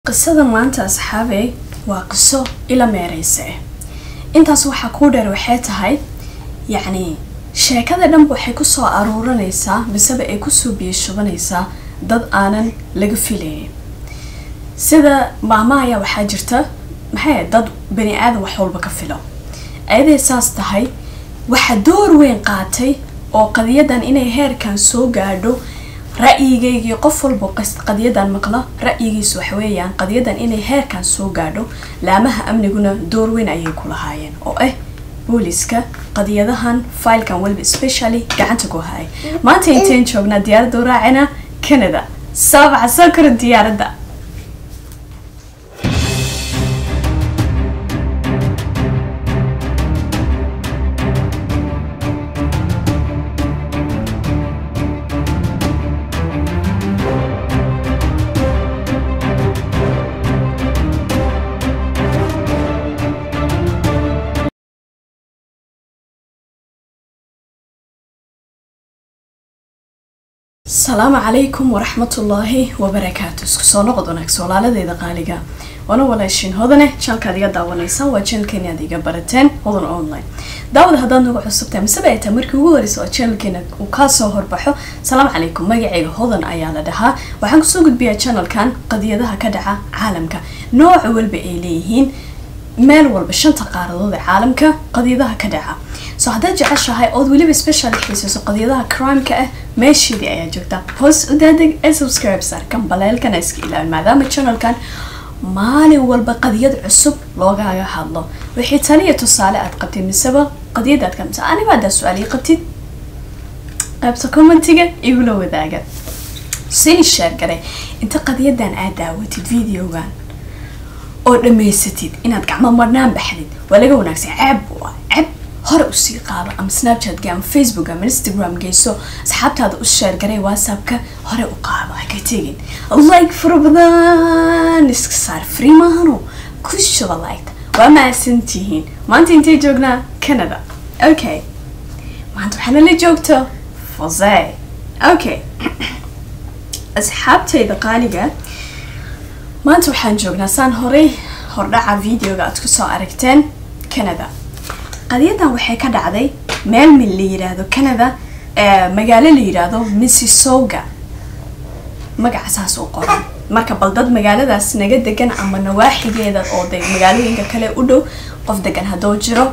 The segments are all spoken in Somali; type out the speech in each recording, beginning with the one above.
qisada maanta asxaabey waa qiso ila meereysa ah intaas waxaa kuu dheer waxay tahay yacni sheekada dhanba waxay kusoo aruuranaysaa miseba ay kusoo biyashubanaysaa dad aanan laga filaynin sida maama ayaa waxaa jirta maxay dad bani aadan wax walba ka filo ayaday saas tahay waxaa door weyn qaatay oo qadiyadan inay heerkan soo gaadho ra'yigaygii qof walba qadiyadan maqla ra'yigiisu waxweeyaan qadiyadan inay heerkan soo gaadho laamaha amniguna door weyn ayay ku lahaayeen oo ah booliska qadiyadahan filekan waliba specially gacanta ku hayay maanta intayn joognaa diyaaradda u raacina canada saabaca soo kora diyaaradda asalaamu calaykum waraxmatullaahi wabarakaatu isku soo noqod wanaagsan walaaladeeda qaaliga waana walaashiin hodane janalkaad iga daawanaysaan waa janalkeeni aad iga barateen hodan online daawada haddaad nagu cusubtahay miseba ay tahay markii ugu horeysa oo janalkeena uu kaasoo horbaxo asalaamu calaykum magacayga hodan ayaa la dhahaa waxaan kusoo gudbiyaa janalkan qadiyadaha ka dhaca caalamka nooca walba ay leeyihiin meel walba shanta qaaradood ee caalamka qadiyadaha ka dhaca so haddaad jeceshahay ood weliba special xiisayso qadiyadaha crimeka ah meesheedii ayaa joogta hoos u daadeg ee subscribe saar kan baleelkana iska ilaawin maadaama channelkan maalin walba qadiyad cusub loogaaga hadlo wixii taliya tusaale aad qabtid miseba qadiyad aad kamisa aniba haddaa su-aal ii qabtid qaybta commentiga igula wadaaga sini sheer gare inta qadiyadan aad daawatid videogan oo dhamaysatid inaad gacmo marnaan baxdid waa laga wanaagsan ceeb waa ceeb hore usii qaado ama snapchatga ama facebook ama instagram geyso asxaabtaada u sheergaray whatsappka hore u qaado ha ka tegin like fara badan iska saar free maahano ku shuba liked waa mahadsantihiin maanta intay joognaa canada okay maanta waxaana la joogto fose okay asxaabtayda qaaliga maanta waxaan joognaa saan horey hordhaca videoga aad kusoo aragteen canada qadiyadan waxay ka dhacday meel mil la yiraahdo canada magaalo la yiraahdo mississauga magaca saas u qoran marka bal dad magaaladaas naga degan ama nawaaxigeeda oo de magaalooyinka kale u dhow qof degan haddoo jiro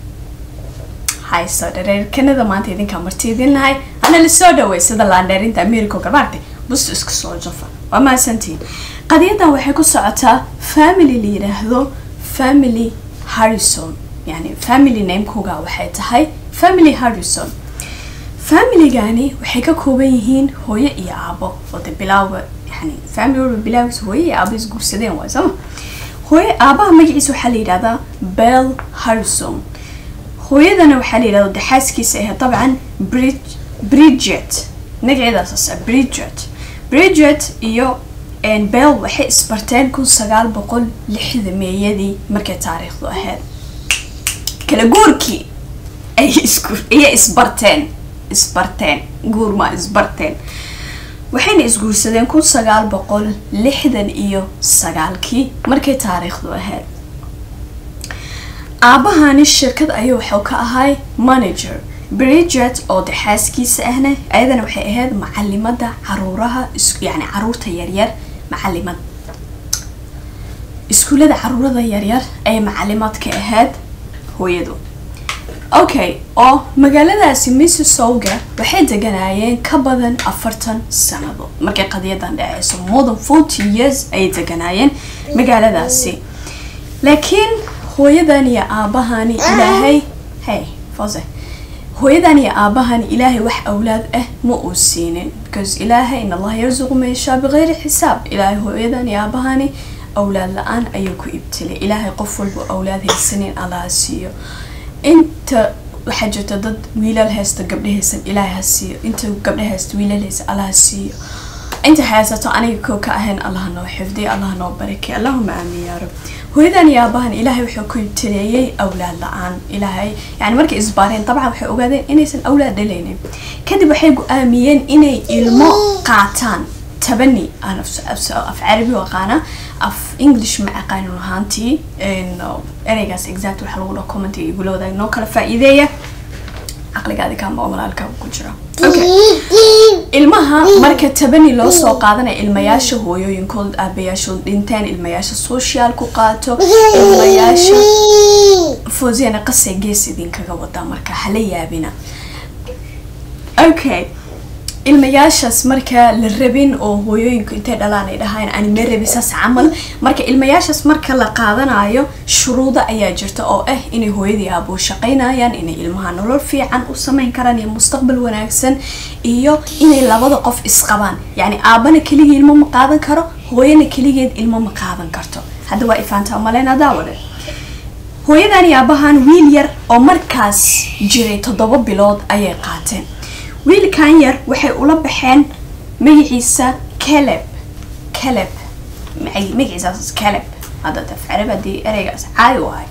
hayso dhareer canada maanta idinkaa marti idin lahay ana lasoo dhawey sida laandheerinta america garmaartay busto iska soo jafa waa mahadsantihiin qadiyadan waxay ku socotaa family la yiraahdo family harrison yani family namekooga waxay tahay family harrison familygani waxay ka kooban yihiin hooyo iyo aabo oo de bilaawa yani family walba bilaawgiisa hooyo iyo aabo isguursadeen waay sooma hooyo aabaha magaciisa waxaa la yidhahdaa bell harrison hooyadana waxaa la yidhahda de xaaskiisa ahe dabcan bridge bridget magaceedaas bridget bridget iyo bell waxay isbarteen kun sagaal boqol lixda meeyadii markay taariikhdu ahayd kala guurkii ay isku ayay isbarteen isbarteen guurma isbarteen waxayna isguursadeen kun sagaal boqol lixdan iyo sagaalkii markay taariikhdu ahayd aabahani shirkad ayuu waxuu ka ahay manager bridget oo de xaaskiisa ahna ayadana waxay ahayd macalimada caruuraha yani caruurta yaryar macalimad iskuullada caruurada yaryar ayay macalimaad ka ahayd hooyadu okay oo magaaladaasi mississauga waxay deganaayeen ka badan afartan sanado markay qadiyadan dhaceyso more than forty years ayay deganaayeen magaaladaasi laakiin hooyadan iyo aabahani ilaahay hey fose hooyadan iyo aabahani ilaahay wax awlaad ah ma uu siinin because ilaahay in allaha yarsuqu man yashaa bikayri xisaab ilaahay hooyadan iyo aabahani awlaad la-aan ayuu ku ibtilay ilaahay qof walba awlaad haysanin allaha siiyo inta waxaa jirta dad wiilal haysta gabdha haysan ilaahay ha siiyo inta gabdha haysta wiilal haysa allaha siiyo inta haysato aniga koo ka ahayn allah noo xifdiy allah noo barakay allahuma aamin yaa rab hooyadan iyo aabahan ilaahay wuxuu ku ibtileeyey awlaad la-aan ilaahay yani markay isbaareen dabcan waxay ogaadeen inaysan awlaad dhalaynin kadib waxay go-aamiyeen inay ilmo qaataan tabani aan af carabi u aqaana af english ma aqaanin ahaantii ereygaas exact waxa lagu dhaho commentiga igula wadaag noo kala faa'iideeya caqligaadi kaama oo walaalka ku jira ilmaha marka tabani loo soo qaadanaya ilmayaasha hooyooyinkood aabayaashood dhinteen ilmayaasha social ku qaato ilmayaasha foosiyana qasay gees idinkaga wadaa marka hala yaabina okay ilmayaashaas marka la rabin oo hooyooyinku intay dhalaan ay dhahaan anima rabi saas camal marka ilmayaashaas marka la qaadanayo shuruudo ayaa jirta oo ah inay hooyadii aabuu shaqaynayaan inay ilmaha nolol fiican u sameyn karaan iyo mustaqbal wanaagsan iyo inay labada qof isqabaan yacni aabana keligii ilmo ma qaadan karo hooyana keligeed ilmo ma qaadan karto hadda waa ifaanta umaleyna daawade hooyadan iyo aabahan wiil yar oo markaas jiray toddoba bilood ayay qaateen wiilkan yar waxay ula baxeen magaciisa caleb caleb magaciisaas caleb hadda tafcarab haddii ereygaas caadi wahay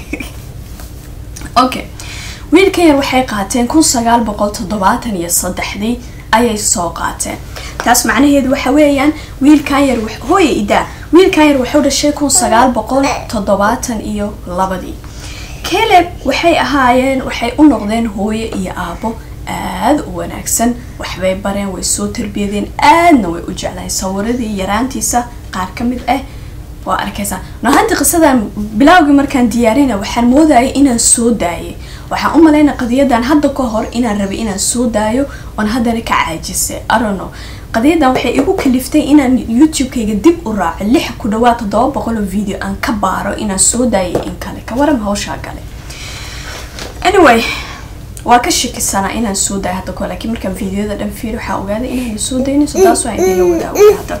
okay wiilkan yar waxay qaateen kun sagaal boqol toddobaatan iyo saddexdii ayay soo qaateen taas macnaheedu waxa weeyaan wiilkan yar hooya idaa wiilkan yar wuxuu dhashay kun sagaal boqol toddobaatan iyo labadii caleb waxay ahaayeen waxay u noqdeen hooyo iyo aabo aada u wanaagsan waxbay bareen way soo tarbiyadeen aadna way u jeclahay sawiradii yaraantiisa qaar ka mid ah waa arkaysaa nohanti qisadan bilaawgii markaan diyaarina waxaan moodayay inaan soo daayay waxaan u malaynaa qadiyadan hadda ka hor inaan rabay inaan soo daayo oon haddana ka caajisay arono qadiyadan waxay igu kaliftay inaan youtube-kayga dib u raaco lix ku dhawaad toddoba boqol oo video aan ka baaro inaan soo daayay in kale ka waran hawshaa gale anyway waa ka shakisanaa inaan soo daayo hadda ko laakiin markaan videoda dhan fiiri waxaa ogaaday inaan soo daynayso taas waa idinla wadaagay hadda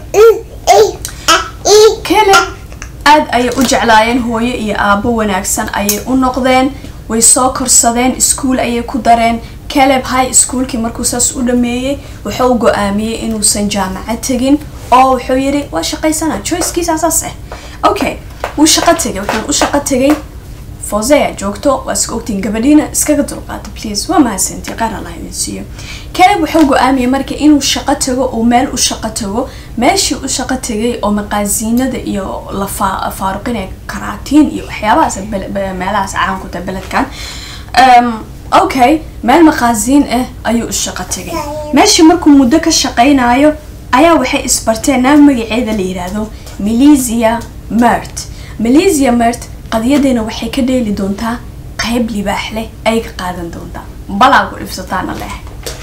kale aad ayay u jeclaayeen hooyo iyo aabo wanaagsan ayay u noqdeen way soo korsadeen iskuol ayay ku dareen caleb high schoolkii markuu saas u dhameeyey wuxuu go-aamiyey inuusan jaamacad tegin oo wuxuu yidhi waa shaqaysana choicekiisa saas ah okay wuu shaqo tegay wuxuun u shaqo tegay fosea joogto waa iska ogtiin gabadhiina iskaga dulqaata please waa mahadsantii qaar allah idin siiyo caleb wuxuu go-aamiyey marka inuu shaqo tago uu meel u shaqo tago meeshii u shaqo tegay oo maqaasiinada iyo la faaruqinaya karaatiin iyo waxyaabahaas meelahaas caanku tahay beledkan okay meel maqaasiin ah ayuu u shaqo tegay meeshii markuu muddo ka shaqaynayo ayaa waxay isbarteen naag magaceeda la yidhaahdo melisia mert melisia mert qadiyadeena waxay ka dheeli doontaa qayb libaax leh ay ka qaadan doontaa balaa ku dhibsataana leh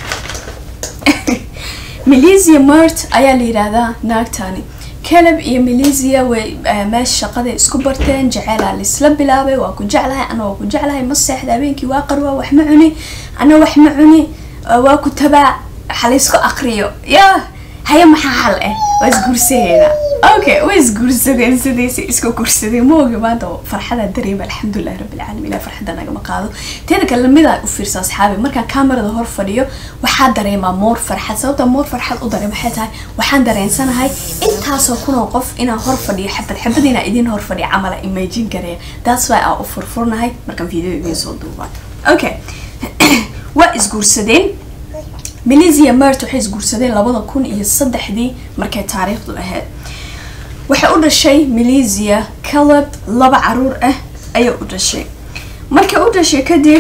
melisia mert ayaa la yidhaahdaa naagtani caleb iyo melisia way meesha shaqada isku barteen jeceelaa laisla bilaabay waa ku jeclahay ana waa ku jeclahay ma seexda habeenkii waa qarwaa wax ma cuni ana wax ma cuni waa ku tabaa waxa laysku aqriyo yaa haya maxaa xal ah waa isguursaheena okay way isguursadeen sidiisa isku guursadeen ma ogi maanta farxada dareema alxamdulilahi rabbilcaalamiin ilaa farxadda nagama qaado teeda kale midaa u fiirsa asxaabi markaan kamerada hor fadhiyo waxaa dareemaa moor farxad sababta moor farxad u dareem waxay tahay waxaan dareensanahay intaasoo kunoo qof inaan hor fadhiyo xabad xabad inaan idin hor fadhiyo camala imagine gareeya that's why aan u furfurnahay markaan video idiin soo duubaa okay waa isguursadeen melisia mert waxay isguursadeen labada kun iyo saddexdii markay taariikhdu ahayd waxay u dhashay melisia caleb laba caruur ah ayay u dhashay markay u dhashay kadib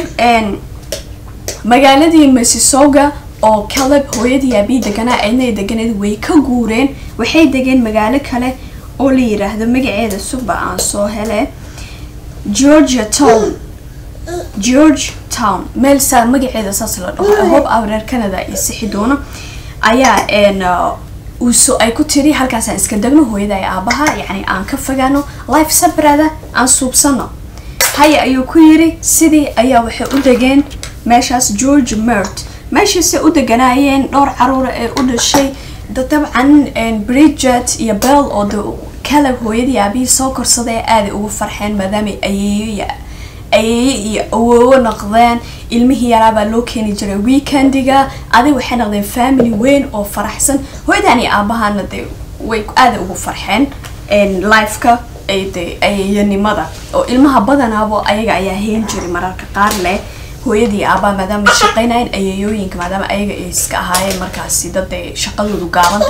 magaaladii masisoga oo caleb hooyadii aabii deganaa aydnay deganeed way ka guureen waxay degeen magaalo kale oo la yiraahdo magaceeda suba aan soo hele georgia town george town meel saa magaceeda saas la dhaho hob a reer canada iyo sixi doono ayaa uuso ay ku tiri halkaasaan iska degno hooyada iyo aabaha yacni aan ka fogaano life sabrada aan suubsano haya ayuu ku yiri sidii ayaa waxay u degeen meeshaas george mert meeshaasay u deganaayeen dhowr caruura ee u dhashay dabcan bridget iyo bell oo de caleb hooyadii aabihii soo korsaday aaday ugu farxeen maadaamay ayeeyo ayeeye iyo awoowo noqdeen ilmihii yaraabaa loo keeni jiray weekendiga adig waxay noqdeen family weyn oo faraxsan hooyadan iyo aabahana de way aada ugu farxeen lifeka de ayeeyanimada oo ilmaha badanaabo ayaga ayaa heen jiray mararka qaar leh hooyadii aabaa maadaama shaqaynayeen ayeeyooyinka maadaama ayaga ay iska ahaayeen markaasi dad ay shaqadoodu gaaban tahay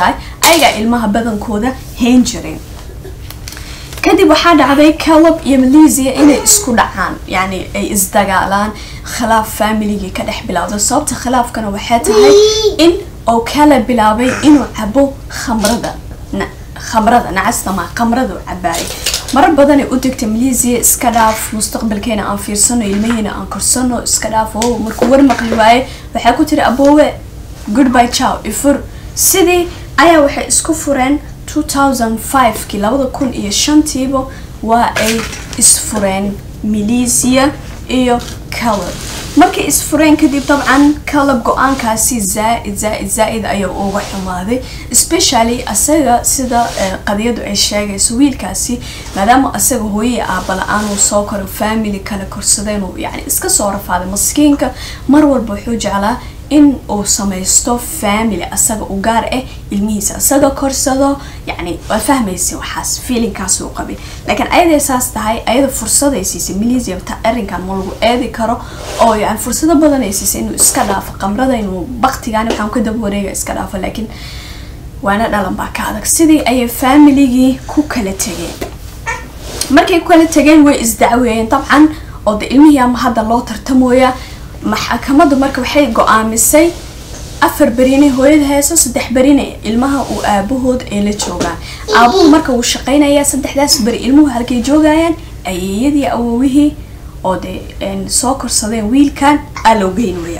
ayagaa ilmaha badankooda hayn jireen kadib waxaa dhacday calab iyo malaysia inay isku dhacaan yani ay isdagaalaan khilaaf familigii ka dhex bilowda sababta khilaafkana waxay tahay in oo kala bilaabay inuu cabo khamrada khamrada nacastama khamrada u cabaayay marar badanay u degtay malaysia iska dhaaf mustaqbalkeena aan fiirsano ilmaheena aan korsano iska dhaaf oo markuu war maqli waaye waxay ku tiri aboowe goodby chow ifur sidii ayaa waxay isku fureen 2005kii labada kun iyo shantiiba waa ay isfureen malaysia iyo calab markay isfureen kadib dabcan calab go-aankaasi zaaid zaaid zaa-id ayaa uga xumaaday especially asaga sida qadiyadu ay sheegayso wiilkaasi maadaama asaga hooyii aabala-aan uu soo koro family kale korsadeen uu yani iska soo rafaaday maskiinka mar walba wuxuu jeclaa in uu samaysto family asaga u gaar ah ilmihiisa asaga korsado yani waa fahmaysa waxaas feelingkaas uu qabay laakiin ayaday saas tahay ayada fursaday siisay malaysia ta arrinkan ma lagu eedi karo oo yani fursado badan ay siisay inuu iska dhaafo qamrada inuu baktigan waxaan ka daba wareega iska dhaafo laakiin waana dhalan baa ka adag sidii ayay familigii ku kala tegeen markay ku kala tegeen way isdacweeyeen dabcan oo de ilmihii ama hadda loo tartamooya maxkamaddu marka waxay go-aamisay afar berine hooyada heeso saddex berine ilmaha uu aabahood ay la joogaan aabuhu marka wuu shaqaynayaa saddexdaas beri ilmuhu halkay joogayaan ayeeyadii awowihii oo dee soo korsadeen wiilkan aa loo geyn waya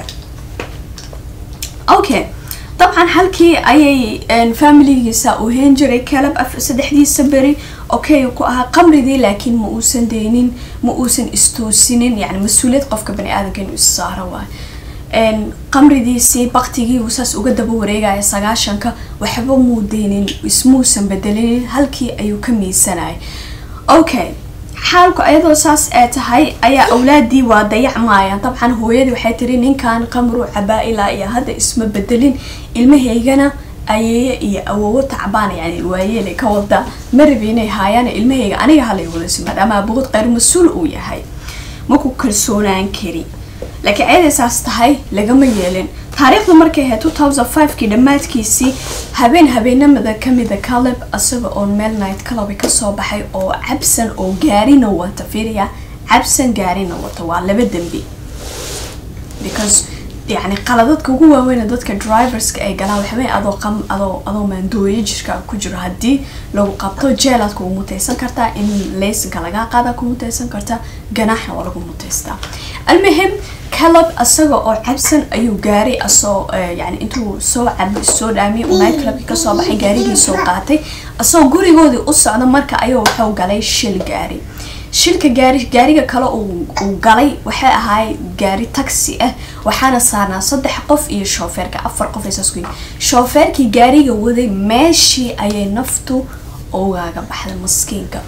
okay dabcan halkii ayay familigiisa uu heen jiray calab saddexdiisa beri okay ku ahaa qamridii laakiin ma uusan deynin ma uusan istoosinin yani mas-uuliyad qofka bani aadamka inuu issaaro waay qamridiisii baktigii uu saas uga daba wareegaya sagaashanka waxba muu deynin ismuusan bedelinin halkii ayuu ka miisanayay okay xaalku ayadoo saas ee tahay ayaa awlaadii waa dayacmaayaan dabcan hooyadii waxay tiri ninkan qamru cabaa ilaa iyo hadda isma bedelin ilmahaygana ayeeye iyo awowo tacbaan yani waayeelay ka wada marabi inay haayaan ilmahayga aniga halay wadasi maadaama abuud qayr mas-uul uu yahay maku kalsoonaan kari laakiin ayaday saas tahay lagama yeelin taariikhdu markay ahayd two thousand five-kii dhammaadkiisii habeen habeenamada kamida caleb isaga oo meel night club kasoo baxay oo cabsan oo gaarina wata fiiriya cabsan gaarina wata waa laba dembi because yani qaladadka ugu waaweyna dadka driverska ay galaan waxawey adoo qam adoo adoo maandooye jirka ku jiro haddii lagu qabto jeelaad kugu mutaysan kartaa in laysanka lagaa qaada ku mutaysan kartaa ganaaxna waa lagu mutaystaa almuhim calab isaga oo cabsan ayuu gaaray asoo yani intuu soo cab soo dhaamiyay uu night clubki kasoo baxay gaarigii soo qaatay asagoo gurigoodii u socda marka ayuu wuxuu galay shil gaari shilka gaari gaariga kale uu galay waxay ahaay gaari taxi ah waxaana saarnaa saddex qof iyo shoofeerka afar qof saas ku shoofeerkii gaariga waday meeshii ayay naftu ugaaga baxday maskiinka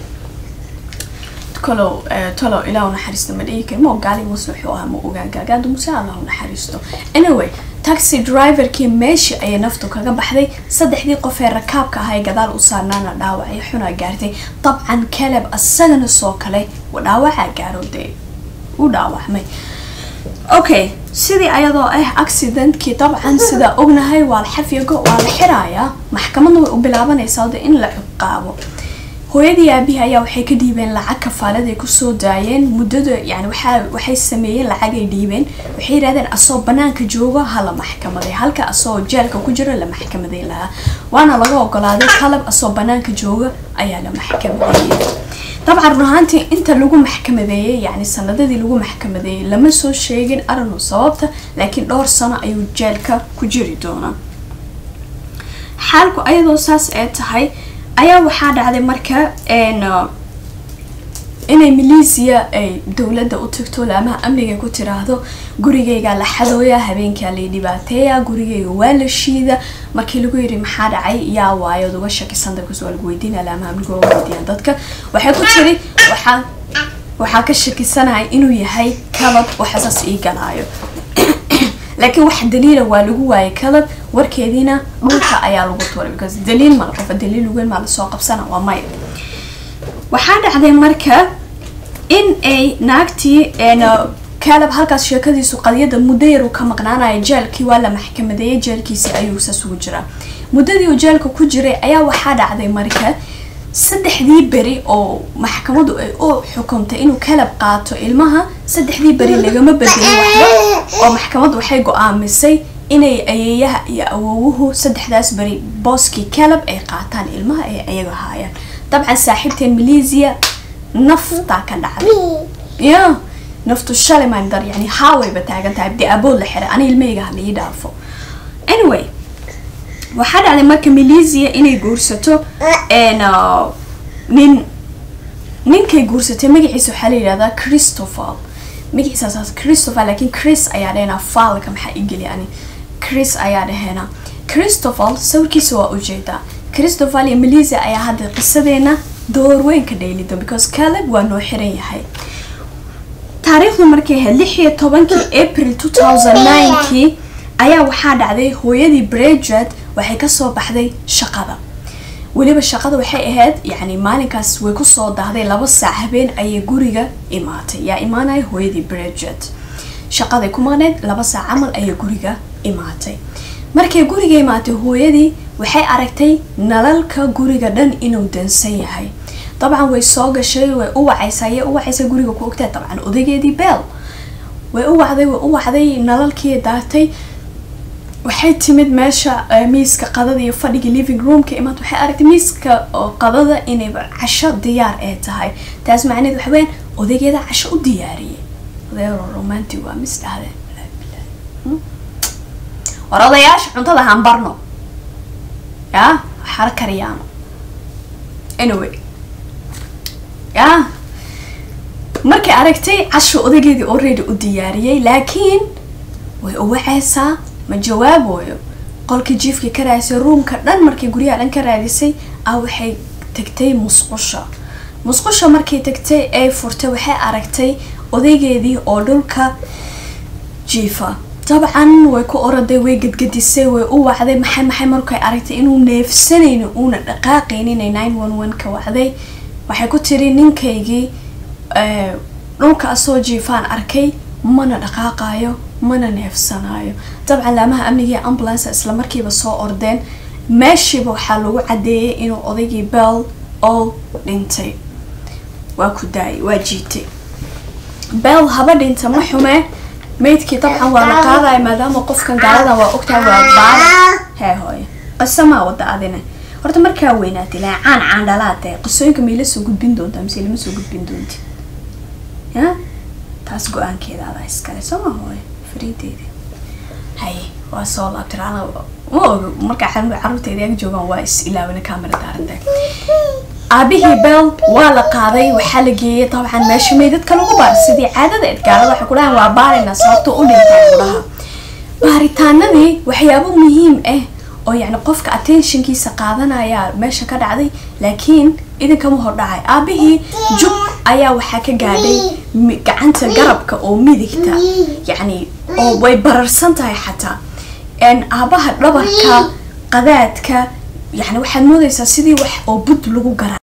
kalow talow ilaa u naxariisto ma dhihi kari ma ogaali muse wuxuu ahaa ma ogaagaagaadu muse allah u naxariisto anyway taxi driverkii meeshii ayay naftu kaga baxday saddexdii qof ee rakaabka ahay gadaal u saarnaana dhaawacyo xunaa gaartay dabcan caleb asagana soo kale dhaawacaa gaaro dee u dhaawacmay okay sidii ayadoo ah accidentkii dabcan sidaa ognahay waa la xafyago waa la xirayaa maxkamadna way u bilaabanaysaa de in la ciqaabo hooyadii aabihii ayaa waxay ka dhiibeen lacag kafaalad ay kusoo daayeen muddada yani waxaa waxay sameeyeen lacag ay dhiibeen waxay yidhahdeen asoo banaanka joogo ha la maxkamaday halka asoo jeelka ku jiro la maxkamaday lahaa waana laga ogolaaday qalab asoo banaanka jooga ayaa la maxkamadeeyey dabcan run ahaantii inta lagu maxkamadeeyey yani sanadadii lagu maxkamadeeyey lama soo sheegin arinu sababta laakiin dhowr sano ayuu jeelka ku jiri doonaa xaalku ayadoo saas ee tahay ayaa waxaa dhacday marka inay malaysia ay dowladda u tagto laamaha amniga ku tiraahdo gurigayga la xadooya habeenkaa lay dhibaateeya gurigayga waa la shiida markii lagu yidhi maxaa dhacay yaa waayood uga shakisan dabkas waa lagu weydiina laamaha amniga waa weydiiyaan dadka waxay ku tiri waxaa waxaa ka shakisanahay inuu yahay kalab waxasaas ii galaayo laakiin wax daliila waa lagu waayay kalab warkeediina dhulka ayaa lagu tuuray because daliil mala qofa daliil weyn maa lasoo qabsana waa maya waxaa dhacday marka in ay naagtii calab halkaas sheekadiisu qadiyada muddo yar uu ka maqnaanaya jeelkii waa la maxkamadeeyay jeelkiisi ayuu saas ugu jiraa muddadii uu jeelka ku jiray ayaa waxaa dhacday marka saddexdii beri oo maxkamadu ay u xukuntay inuu kalab qaato ilmaha saddexdii beri lagama bedelin waxba oo maxkamadu waxay go-aamisay inay ayeeyaha iyo awowuhu saddexdaas beri booskii kalab ay qaataan ilmaha ay ayaga haayaan dabcan saaxiibteen malaysia naftaa ka dhacday ya naftu shalay maan dar yani haawayba taagan tahay abdi abood la xiray ani ilmahayga ha lii dhaafo anyway waxaa dhacday marka malaysia inay guursato nin ninkay guursatay magaciisa waxaa la yidhahdaa christopher magaciisaas christopher laakiin chris ayaa dhahenaa faalka maxaa igeli ani chris ayaa dhahenaa christopher sawirkiisa waa ujeedaa christopher iyo malaysia ayaa hadda qisadeena door weyn ka dheelido because caleb waa noo xiran yahay taariikhdu markay ahayd lix iyo tobankii april two thousand ninekii ayaa waxaa dhacday hooyadii bridget waxay kasoo baxday shaqada weliba shaqada waxay ahayd yani maalinkaas way kusoo dahday laba saac habeen ayay guriga imaatay yaa imaanaya hooyadii bridget shaqaday ku maqneyd laba saac camal ayay guriga imaatay markay guriga imaatay hooyadii waxay aragtay nalalka guriga dhan inuu dansan yahay dabcan way soo gashay way u wacaysaa ayay u wacaysa guriga ku ogtahay dabcan odaygeedii beel way u wacday way u wacday nalalkii daatay waxay timid meesha miiska qadada iyo fadhiga living roomka imaad waxay aragtay miiska qadada inayba casho diyaar ee tahay taas macneed waxa weyaan odaygeeda casho u diyaariyay odayaaro romantic waa mis dhahdeen war odayaasha cuntada haan barno ya waxara kariyaano anyway ya markay aragtay casho odaygeedii already u diyaariyay laakiin way u wacaysaa ma jawaaboyo qolkii jiifkii ka raadisay ruumka dhan markay guryaha dhan ka raadisay ah waxay tagtay musqusha musqusha markay tagtay ay furtay waxay aragtay odaygeedii oo dhulka jiifa dabcan way ku oraday way gadgadisay way u wacday maxay maxay markay aragtay inuu neefsanayno uuna dhaqaaqayninay nine one one ka wacday waxay ku tiri ninkaygii dhulka asoo jiifaan arkay mana dhaqaaqayo mana neefsanaayo dabcan laamaha amniga ee ambulance isla markiiba soo ordeen meeshiiba waxaa lagu cadeeyay inuu odaygii bell oo dhintay waa ku daayay waa jiitay bell haba dhinta ma xumee maydkii dabcan waa la qaadaya maadaama qofkan gaaladan waa ogtahay waa baala hee hooyo qiso maa wada adina horta markaa weynaatay ilaa caan caandhalaatee qisooyinka mayla soo gudbin doontaa mise lama soo gudbin doonti ya taas go-aankeeda adaa iskale soo ma hooyo fariideeda haye waa soo laabtay ana ma ogo markaa caruurteeda ag joogaan waa is ilaawina camera daaranta aabihii bell waa la qaaday waxaa la geeyay dabcan meesha meydadka lagu baar sidii caadada edgaalada waxay ku dhahaan waa baarina sababto u dhintay kudhaha baaritaanadii waxyaabo muhiim ah oo yacni qofka attentionkiisa qaadanaya meesha ka dhacday laakiin idinkama hordhacay aabihii jub ayaa waxaa ka gaadhay gacanta garabka oo midigta yacni oo way bararsan tahay xataa aabaha dhabarka qadaadka yani waxaad moodaysaa sidii wax oo bud lagu gara